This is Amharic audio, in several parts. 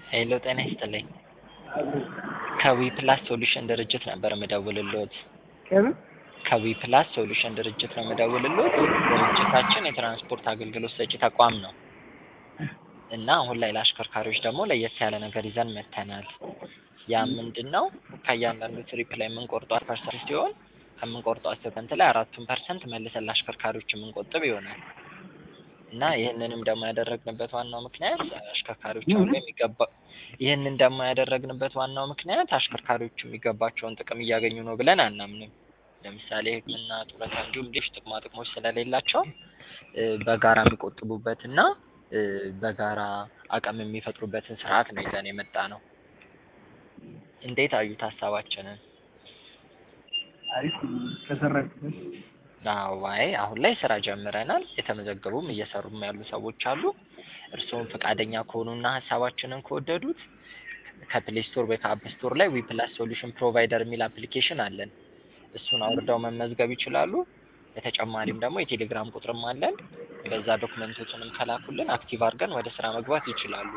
ሄሎ ጤና ይስጥልኝ። ከዊ ፕላስ ሶሉሽን ድርጅት ነበር የምደውልልዎት። ከምን ከዊ ፕላስ ሶሉሽን ድርጅት ነው የምደውልልዎት። ድርጅታችን የትራንስፖርት አገልግሎት ሰጪ ተቋም ነው እና አሁን ላይ ለአሽከርካሪዎች ደግሞ ለየት ያለ ነገር ይዘን መጥተናል። ያ ምንድን ነው? ከእያንዳንዱ ትሪፕ ላይ የምንቆርጠው ፐርሰንት ሲሆን ከምንቆርጠው ፐርሰንት ላይ አራቱን ፐርሰንት መልሰን ለአሽከርካሪዎች የምንቆጥብ ይሆናል እና ይህንንም ደግሞ ያደረግንበት ዋናው ምክንያት አሽከርካሪዎች አሁን ላይ የሚገባ ይህንን ደግሞ ያደረግንበት ዋናው ምክንያት አሽከርካሪዎቹ የሚገባቸውን ጥቅም እያገኙ ነው ብለን አናምንም። ለምሳሌ ሕክምና፣ ጡረታ እንዲሁም ሌሎች ጥቅማ ጥቅሞች ስለሌላቸው በጋራ የሚቆጥቡበት እና በጋራ አቅም የሚፈጥሩበትን ስርዓት ነው ይዘን የመጣ ነው። እንዴት አዩት ሀሳባችንን? አሪፍ ከሰራችበት አዎ አይ አሁን ላይ ስራ ጀምረናል። የተመዘገቡም እየሰሩም ያሉ ሰዎች አሉ። እርስዎም ፈቃደኛ ከሆኑና ሀሳባችንን ከወደዱት ከፕሌይ ስቶር ወይ ከአፕ ስቶር ላይ ዊ ፕላስ ሶሉሽን ፕሮቫይደር የሚል አፕሊኬሽን አለን። እሱን አውርደው መመዝገብ ይችላሉ። በተጨማሪም ደግሞ የቴሌግራም ቁጥርም አለን። በዛ ዶክመንቶችንም ከላኩልን አክቲቭ አድርገን ወደ ስራ መግባት ይችላሉ።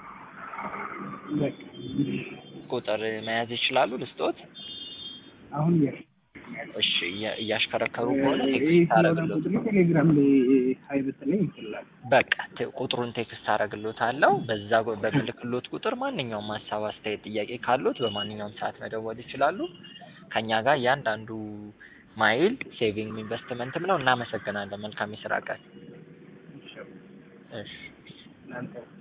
በቃ ቁጥር መያዝ ይችላሉ ልስጦት? አሁን ያ እሺ እያ- እያሽከረከሩ ከሆነ ይህ ቴክስት ስለሆነ አረግሎት ቁጥር ቴሌግራም ላይ ሀይ ብትለኝ ይችላል። በቃ ቴ- ቁጥሩን ቴክስት አረግሎታለሁ። በዛ ጎ- በምልክሎት ቁጥር ማንኛውም ሀሳብ፣ አስተያየት፣ ጥያቄ ካሉት በማንኛውም ሰዓት መደወል ይችላሉ። ከኛ ጋር እያንዳንዱ ማይል ሴቪንግ ኢንቨስትመንትም ነው። እናመሰግናለን። መልካም የስራ ቀን። እሺ እናንተ